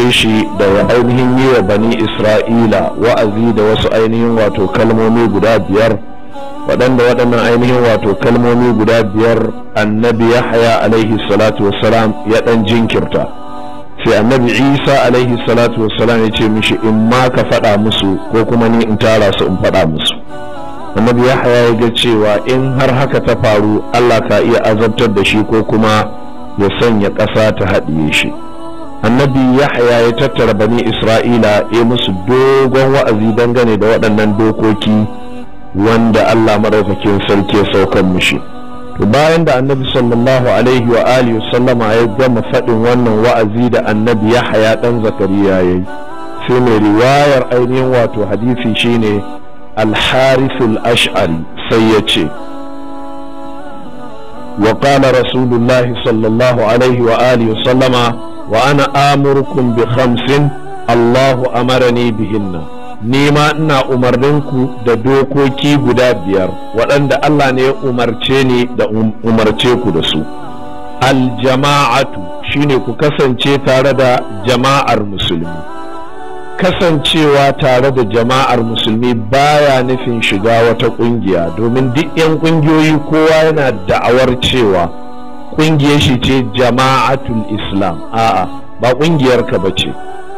umarce shi da ya ainihin yi wa bani isra'ila wa'azi da wasu ainihin wato kalmomi guda biyar waɗanda waɗannan ainihin wato kalmomi guda biyar annabi yahya alaihi salatu wassalam ya ɗan jinkirta sai annabi isa alaihi salatu wassalam ya ce mishi in ma ka faɗa musu ko kuma ni in tara su in faɗa musu annabi yahya ya ga cewa in har haka ta faru allah ka iya azabtar da shi ko kuma ya sanya ƙasa ta haɗiye shi annabi yahya ya tattara bani isra'ila ya musu dogon wa'azi dangane da waɗannan dokoki wanda allah maɗaukakin sarki ya saukan mishi to bayan da annabi sallallahu alaihi wa alihi sallama ya gama faɗin wannan wa'azi da annabi yahya ɗan zakariya ya yi sai mai riwayar ainihin wato hadisi shine alharisul ash'ari sai ya ce وقال رسول الله صلى الله عليه وآله وسلم وأنا آمركم بخمس الله أمرني بهن nima ina umarninku da dokoki guda biyar waɗanda Allah ne ya umarce ni da umarce ku da su aljama'atu shine ku kasance tare da jama'ar musulmi kasancewa tare da jama'ar musulmi baya nufin shiga wata ƙungiya domin duk 'yan ƙungiyoyi kowa yana da'awar cewa ƙungiyar shi ce jama'atul islam a'a ba ƙungiyarka ba ce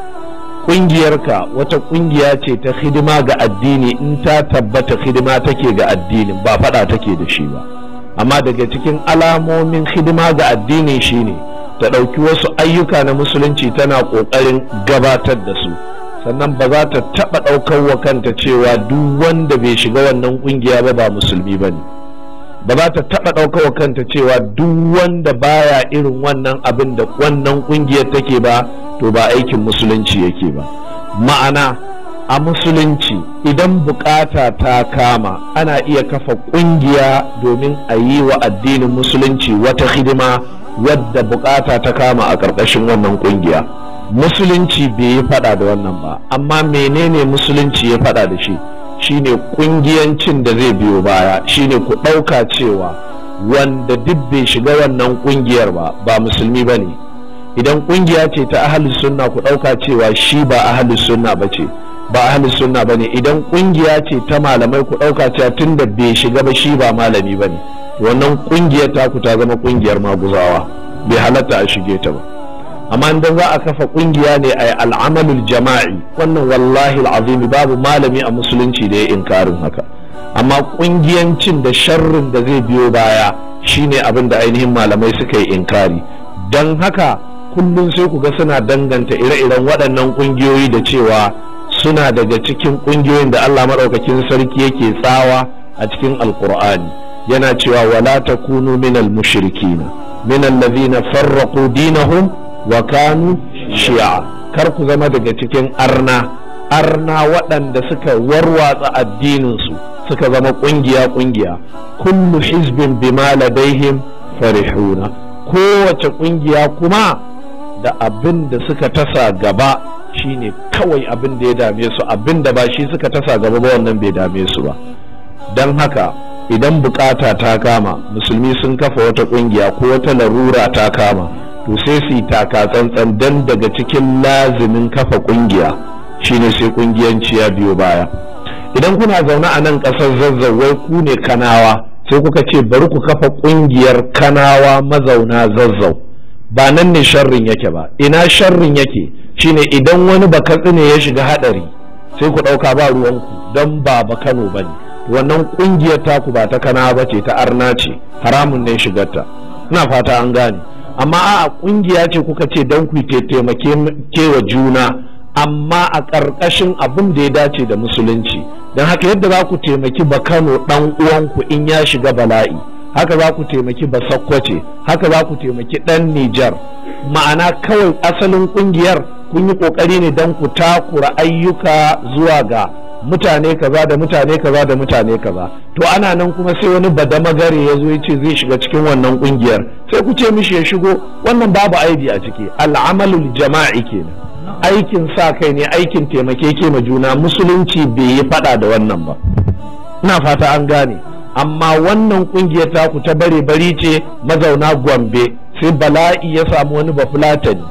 ƙungiyarka wata ƙungiya ce ta hidima ga addini in ta tabbata hidima take ga addinin ba faɗa take da shi ba amma daga cikin alamomin hidima ga addini shine ta ɗauki wasu ayyuka na musulunci tana ƙoƙarin gabatar da su sannan ba za ta taɓa ɗaukar wa kanta cewa duk wanda bai shiga wannan ƙungiya ba ba musulmi ba ne ba za ta taɓa ɗaukar wa kanta cewa duk wanda baya irin wannan abin da wannan ƙungiyar take ba to ba aikin musulunci yake ba ma'ana a musulunci idan bukata ta kama ana iya kafa ƙungiya domin a yi wa addinin musulunci wata hidima wadda bukata ta kama a ƙarƙashin wannan ƙungiya. musulunci bai yi fada da wannan ba amma menene musulunci ya fada da shi shine kungiyancin da zai biyo baya shine ku ɗauka cewa wanda duk bai shiga wannan kungiyar ba ba musulmi ba ne idan kungiya ce ta ahalus sunna ku ɗauka cewa shi ba ahalus sunna ba ce ba ahalus sunna ba ne idan kungiya ce ta malamai ku ɗauka cewa tun da bai shiga ba shi ba malami ba ne wannan kungiyar taku ta zama kungiyar maguzawa bai halatta a shige ta ba amma idan za a kafa kungiya ne a al'amalul jama'i wannan wallahi al'azimi babu malami a musulunci da ya inkarin haka amma kungiyancin da sharrin da zai biyo baya shine abin da ainihin malamai suka yi inkari don haka kullum sai ku ga suna danganta ire-iren waɗannan kungiyoyi da cewa suna daga cikin kungiyoyin da Allah maɗaukakin sarki yake tsawa a cikin alkur'ani yana cewa wala takunu minal mushrikina minal ladhina farraqu dinahum wa kanu shi'a kar ku zama daga cikin arna arna waɗanda suka warwatsa addininsu suka zama ƙungiya ƙungiya kullu hizbin bima ladaihim farihuna kowace ƙungiya kuma da abin da suka tasa gaba shine kawai abin da ya dame su abin da ba shi suka tasa gaba ba wannan bai dame su ba don haka idan bukata ta kama musulmi sun kafa wata ƙungiya ko wata larura ta kama to sai su yi taka tsantsan dan daga cikin lazimin kafa kungiya shine sai kungiyanci ya biyo baya idan kuna zaune a nan ƙasar zazzawai ku ne kanawa sai kuka ce bari ku kafa kungiyar kanawa mazauna zazzau ba nan ne sharrin yake ba ina sharrin yake shine idan wani bakatsi ne ya shiga hadari sai ku ɗauka ba ruwanku don ba ba kano ba ne wannan kungiyar taku ba ta kanawa ba ce ta arna ce haramun ne shigarta ina fata an gane amma a kungiya ce kuka ce don ku taimake kewa juna amma a ƙarƙashin abin da ya dace da musulunci don haka yadda za ku taimaki ba kano ɗan uwanku in ya shiga bala'i haka za ku taimaki ba sakkwace haka za ku taimaki ɗan nijar ma'ana kawai asalin ƙungiyar kun yi ƙoƙari ne don ku takura ayyuka zuwa ga mutane kaza da mutane kaza da mutane kaza to ana nan kuma sai wani badamagare ya zo ya ce zai shiga cikin wannan kungiyar sai ku ce mishi ya shigo wannan babu aibi a ciki al'amalul jama'i kenan aikin sa kai ne aikin taimake ma juna musulunci bai yi fada da wannan ba ina fata an gane amma wannan kungiyar taku ta bare bari ce mazauna gombe sai bala'i ya samu wani bafulatani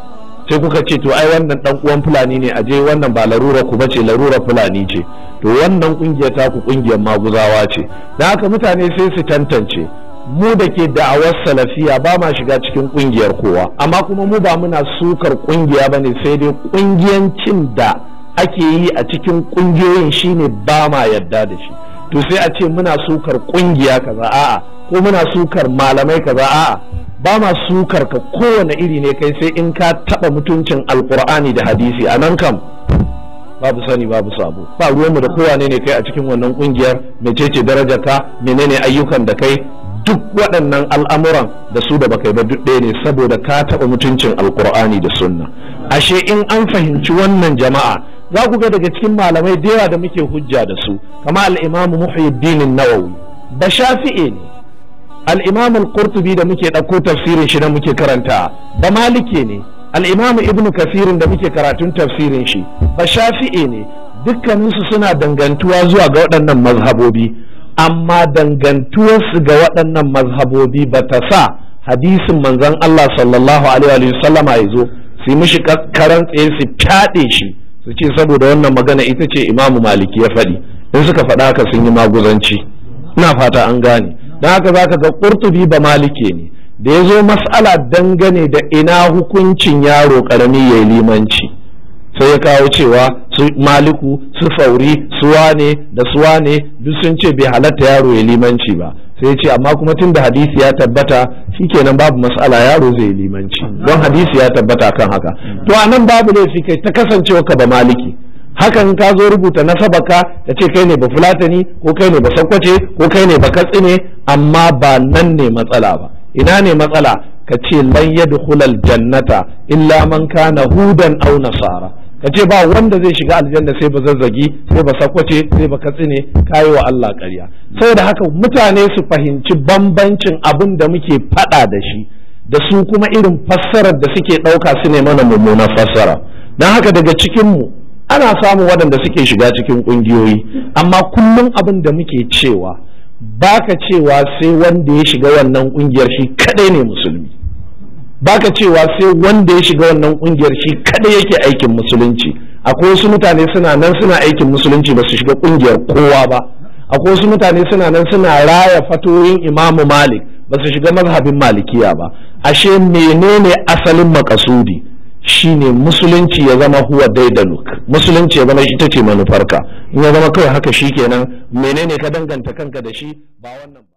sai kuka ce to ai wannan dan uwan fulani ne aje wannan ba larura ku bace larura fulani ce to wannan kungiyar ta ku kungiyar maguzawa ce dan haka mutane sai su tantance mu da ke da'awar salafiya ba ma shiga cikin kungiyar kowa amma kuma mu ba muna sukar kungiya bane sai dai kungiyancin da ake yi a cikin kungiyoyin shine ba ma yadda da shi to sai a ce muna sukar kungiya kaza a'a ko muna sukar malamai kaza a'a ba ma sukar ka kowane iri ne kai sai in ka taba mutuncin alkur'ani da hadisi a nan kam babu sani babu sabo ba ruwanmu da kowane ne kai a cikin wannan kungiyar mecece darajar ka menene ayyukan da kai duk waɗannan al'amuran da su da baka yi ba duk ɗaya ne saboda ka taɓa mutuncin alkur'ani da sunna ashe in an fahimci wannan jama'a za ku ga daga cikin malamai da yawa da muke hujja da su kama al'imamu muhyiddin nawawi ba shafi'e ne al'imamu al-qurtubi da muke ɗauko tafsirin shi da muke karanta ba malike ne al'imamu ibnu kasirin da muke karatun tafsirin shi ba shafi'e ne dukkaninsu suna dangantuwa zuwa ga waɗannan mazhabobi amma dangantuwarsu ga waɗannan mazhabobi ba ta sa hadisin manzon Allah sallallahu alaihi wa sallama ya zo su yi mishi karan tsaye su fyaɗe shi su ce saboda wannan magana ita ce imamu maliki ya faɗi in suka faɗa haka sun yi maguzanci ina fata an gane don haka zaka ga ƙurtubi ba malike ne da ya zo mas'ala dangane da ina hukuncin yaro ƙarami ya yi limanci sai ya kawo cewa su maliku su fauri su wane da su wane duk sun ce bai halatta yaro ya limanci ba sai ya ce amma kuma tun da hadisi ya tabbata shikenan babu mas'ala yaro zai yi limanci don hadisi ya tabbata kan haka to a nan babu laifi kai ta kasancewa ka ba maliki hakan ka zo rubuta nasabaka ka ce kai ne ba fulatani ko kai ne ba sakkwace ko kai ne ba katsine amma ba nan ne matsala ba ina ne matsala ka ce lan yadkhulal jannata illa man kana hudan aw nasara ka ce ba wanda zai shiga aljanna sai ba zazzagi sai ba sakwace sai ba katsine kayi wa Allah ƙarya saboda haka mutane su fahimci bambancin abin da muke faɗa da shi da su kuma irin fassarar da suke ɗauka su ne mana mummunan fassara don haka daga cikinmu ana samun waɗanda suke shiga cikin ƙungiyoyi amma kullum abin da muke cewa baka cewa sai wanda ya shiga wannan ƙungiyar shi kadai ne musulmi baka cewa sai wanda ya shiga wannan kungiyar shi kada yake aikin musulunci akwai wasu mutane suna nan suna aikin musulunci ba su shiga kungiyar kowa ba akwai wasu mutane suna nan suna raya fatoyin imamu malik ba su shiga mazhabin malikiya ba ashe menene asalin makasudi shine musulunci ya zama huwa daidaluk musulunci ya zama ita ce manufarka in ya zama kawai haka shikenan menene ka danganta kanka da shi ba wannan